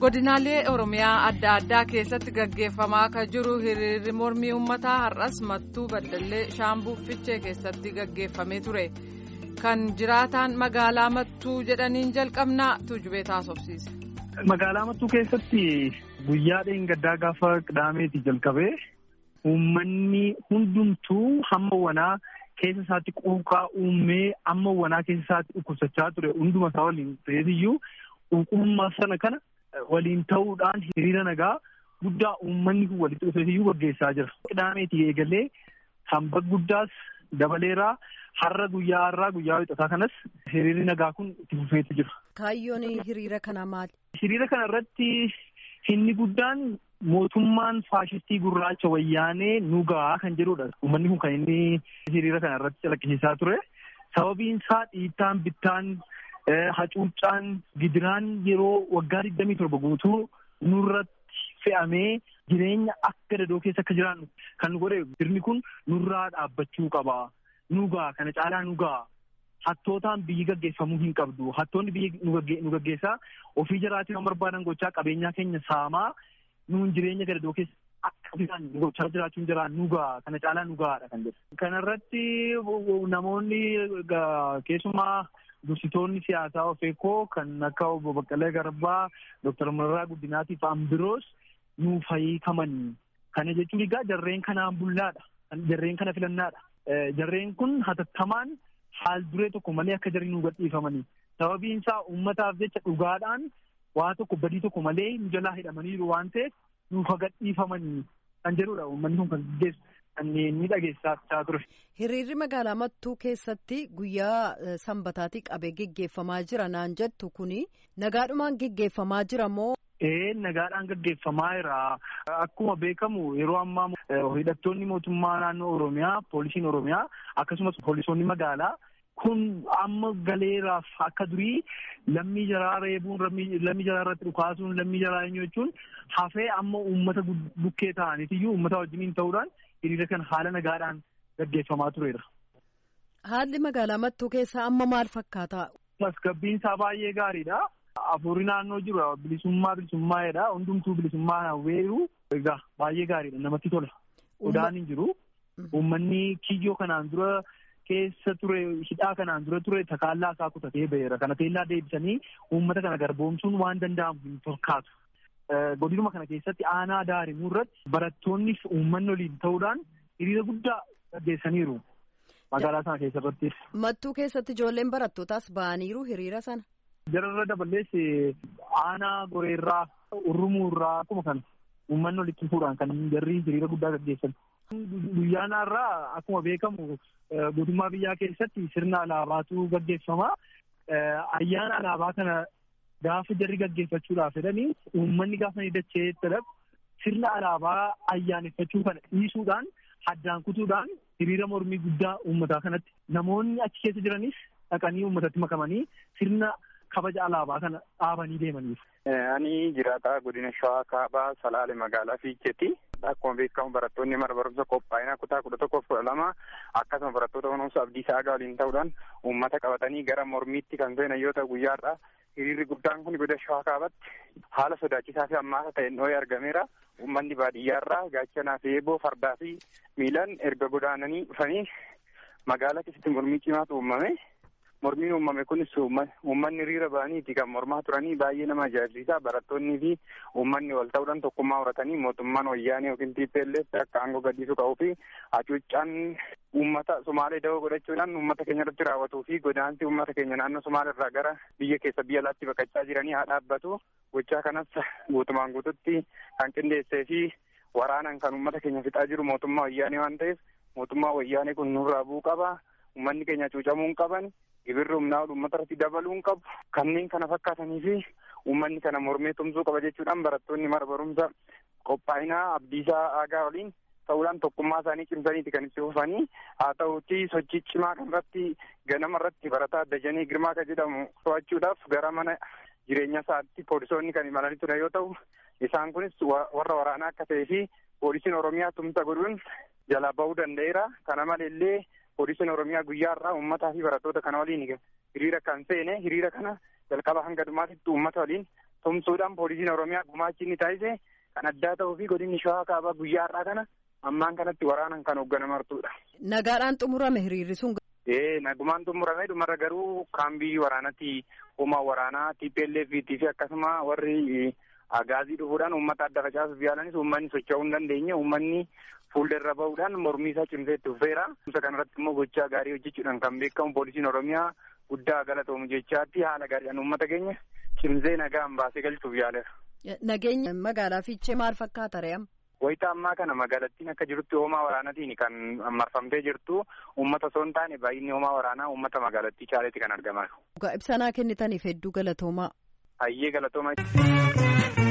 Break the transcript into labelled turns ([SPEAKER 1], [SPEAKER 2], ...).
[SPEAKER 1] godinaalee oromiyaa adda addaa keessatti gaggeeffamaa kan jiru hiriirri mormii uummataa har'as mattuu baddallee shaambuu fichee keessatti gaggeeffamee ture kan jiraataan magaalaa mattuu jedhaniin jalqabnaa tuujubee taasofsiise.
[SPEAKER 2] magaalaa mattuu keessatti guyyaa dheengaddaa gaafa qidaameeti jalqabee uummanni hundumtuu hamma wanaa keessa isaatti quuqaa uumee amma wanaa keessa isaatti dhukkubsachaa ture hunduma isaa waliin ta'eetiyyuu quuqummaa sana kana waliin ta'uudhaan hiriira nagaa guddaa uummanni kun walitti dhufeetiyyuu gaggeessaa jira. Qidaameeti eegalee hamba guddaas dabaleeraa har'a guyyaa har'aa guyyaa wixataa kanas hiriirri nagaa kun itti fufeetu jira.
[SPEAKER 3] Kaayyoon hiriira kana maali?
[SPEAKER 2] Hiriira kana irratti inni guddaan mootummaan faashistii gurraacha wayyaanee nu gahaa kan jedhudha. Uummanni kun kan inni hiriira kana irratti calaqqisiisaa ture. Sababiin isaa dhiittaan bittaan hacuuccaan gidiraan yeroo waggaa digdamii torba guutuu nurratti fe'amee jireenya akka dadoo keessa akka jiraannu kan nu godhe sirni kun nurraa dhaabbachuu qaba. Nu gahaa kana caalaa nu gahaa. Hattootaan biyyi gaggeeffamuu hin qabdu. Hattoonni biyyi nu gaggeessaa ofii jiraatii waan barbaadan gochaa qabeenyaa keenya saamaa nuun jireenya gadadoo keessa akka bishaan gochaa jiraachuun jira nu gahaa kana caalaa nu gahaadha kan jedhu. Kanarratti namoonni keessumaa dursitoonni siyaasaa of eekoo kan akka obbo Baqqalee Garbaa, Dooktar Mararaa Guddinaatii fa'aan biroos nuuf hiikaman. Kana jechuun egaa jarreen kanaan bullaadha. Jarreen kana filannaadha. Jarreen kun hatattamaan haal duree tokko malee akka jarri nu gadhiifamanii. Sababiin isaa uummataaf jecha dhugaadhaan waa tokko badii tokko malee nu jalaa hidhamaniiru waan ta'eef nuuf gadhiifamanii kan jedhudha uummanni kun kan gaggeessu kan ni dhageessaa ture.
[SPEAKER 3] Hiriirri magaalaa Mattuu keessatti guyyaa sanbataatii qabee geggeeffamaa jira naan jettu kuni nagaadhumaan geggeeffamaa jira moo?
[SPEAKER 2] Ee nagaadhaan gaggeeffamaa jira. Akkuma beekamu yeroo ammaa hidhattoonni mootummaa naannoo Oromiyaa, poolisiin Oromiyaa akkasumas poolisoonni magaalaa kun amma galeeraaf akka durii lammii jaraa reebuun lammii jaraa irratti dhukaasuun lammii jaraa eenyu jechuun hafee amma uummata bukkee ta'aniitiyyuu uummata wajjiniin ta'uudhaan hiriira kan haala nagaadhaan gaggeeffamaa tureera.
[SPEAKER 3] Haalli magaalaa Mattuu keessaa amma maal fakkaata?
[SPEAKER 2] Tasgabbiin isaa baay'ee gaariidha. Afurii naannoo jiru bilisummaa bilisummaa'edha. Hundumtuu bilisummaa hawweeru egaa baay'ee gaariidha. Namatti tola. Odaan hin jiru. Uummanni kiyyoo kanaan dura keessa ture hidhaa kanaan dura ture takaallaa isaa kutatee ba'eera. Kana teellaa deebisanii uummata kana garboomsuun waan danda'amu hin fakkaatu. Godinuma kana keessatti aanaa daarimuu irratti barattoonni fi uummanni waliin ta'uudhaan hiriira guddaa gaggeessaniiru. Magaalaa sana keessatti.
[SPEAKER 3] Mattuu keessatti ijoolleen barattootaas ba'aniiru hiriira sana.
[SPEAKER 2] Jararra dabalees aanaa goreerraa urrumuurraa akkuma kana uummanni walitti fuudhaan kan jarri hiriira guddaa gaggeessan. Guyyaan har'aa akkuma beekamu guutummaa biyyaa keessatti sirna alaabaatu gaggeeffama. Ayyaana alaabaa kana gaafa jarri gaggeeffachuudhaaf jedhanii uummanni gaafa ni dachee dadhabu sirna alaabaa ayyaaneffachuu kana dhiisuudhaan addaan kutuudhaan hiriira mormii guddaa uummataa kanatti namoonni achi keessa jiranis dhaqanii uummatatti makamanii sirna kabaja alaabaa kana dhaabanii deemaniif.
[SPEAKER 4] Ani jiraataa godina Shawaa Kaabaa Salaale magaalaa Fiicheeti. Akkuma beekamu barattoonni mana barumsa qophaa'inaa kutaa kudha tokkoof kudha lama akkasuma barattoota barumsa Abdiisaa Agaa waliin ta'uudhaan uummata qabatanii gara mormiitti kan seenan yoo ta'u guyyaadha. Hiriirri guddaan kun godina Shawaa Kaabaatti haala sodaachisaa fi ammaasa ta'een dhoo'ee argameera. Uummanni baadiyyaarraa gaachanaa fi eeboo fardaa fi miilaan erga godaananii dhufanii magaalaa keessatti mormii cimaatu uumame. Mormiin uumame kunis uummanni hiriira ba'aniiti kan mormaa turanii baay'ee nama ajaa'ibsiisa. Barattoonnii fi uummanni wal ta'uudhaan tokkummaa horatanii mootummaan wayyaanee yookiin TPLF akka aangoo gadhiisuu qabuu fi hacuuccaan uummata Somaalee dawoo godhachuudhaan uummata keenya irratti raawwatuu fi godaansi uummata keenya naannoo Somaalee irraa gara biyya keessa biyya alaatti baqachaa jiranii haa dhaabbatu. Gochaa kanas guutumaan guututti kan qindeessee fi waraanaan kan uummata keenya fixaa jiru mootummaa wayyaanee waan ta'eef mootummaa wayyaanee kun nurraa bu'uu qaba. Uummanni keenya cuucamuu hin qaban. Gibirri humnaa uummata irratti dabaluu hin qabu. Kanneen kana fakkaatanii fi uummanni kana mormee tumsuu qaba jechuudhaan barattoonni mana barumsa qophaa'inaa Abdiisaa Aagaa waliin ta'uudhaan tokkummaa isaanii cimsaniiti kan itti fufanii haa ta'uuti sochii cimaa kanarratti ganama irratti barataa Dajanee Girmaa kan jedhamu to'achuudhaaf gara mana jireenya isaatti poolisoonni kan imalanii ture yoo ta'u isaan kunis warra waraanaa akka ta'ee fi poolisiin Oromiyaa tumsa godhuun jalaa bahuu danda'eera. Kana maleellee poolisiin Oromiyaa guyyaa irraa uummataa fi barattoota kana waliin hiriira kan seene hiriira kana jalqaba hanga dhumaatitti uummata waliin tumsuudhaan poolisiin Oromiyaa gumaachi inni taasise kan addaa ta'uu fi godinni shawaa kaabaa guyyaa har'aa kana ammaan kanatti waraanan kan hoogganamartudha.
[SPEAKER 3] Nagaadhaan xumurame hiriirri sun.
[SPEAKER 4] Ee nagumaan xumurame dhumarra garuu kaambii waraanatti humna waraanaa TPLF fi akkasuma warri agaazii dhufuudhaan uummata adda facaasuuf yaalanis uummanni socho'uu hin dandeenye uummanni fuuldarra bahuudhaan mormii isaa cimsee itti fufeera. Kuusa kanarratti immoo gochaa gaarii hojjechuudhaan kan beekamu poolisiin Oromiyaa guddaa galatoomu jechaatti haala gaariidhaan uummata keenya cimsee nagaan baasee galchuuf yaaleera.
[SPEAKER 3] Nageenya magaalaa Fiichee maal fakkaata re'am?
[SPEAKER 4] Wayita ammaa kana magaalattiin akka jirutti hoomaa waraanaatiin kan marfamtee jirtu uummata osoo hin taane baay'inni hoomaa waraanaa uummata magaalattii caaleetti kan argamaa.
[SPEAKER 3] Ibsanaa kennitaniif hedduu galatoomaa.
[SPEAKER 4] Hayyee galatoomaa.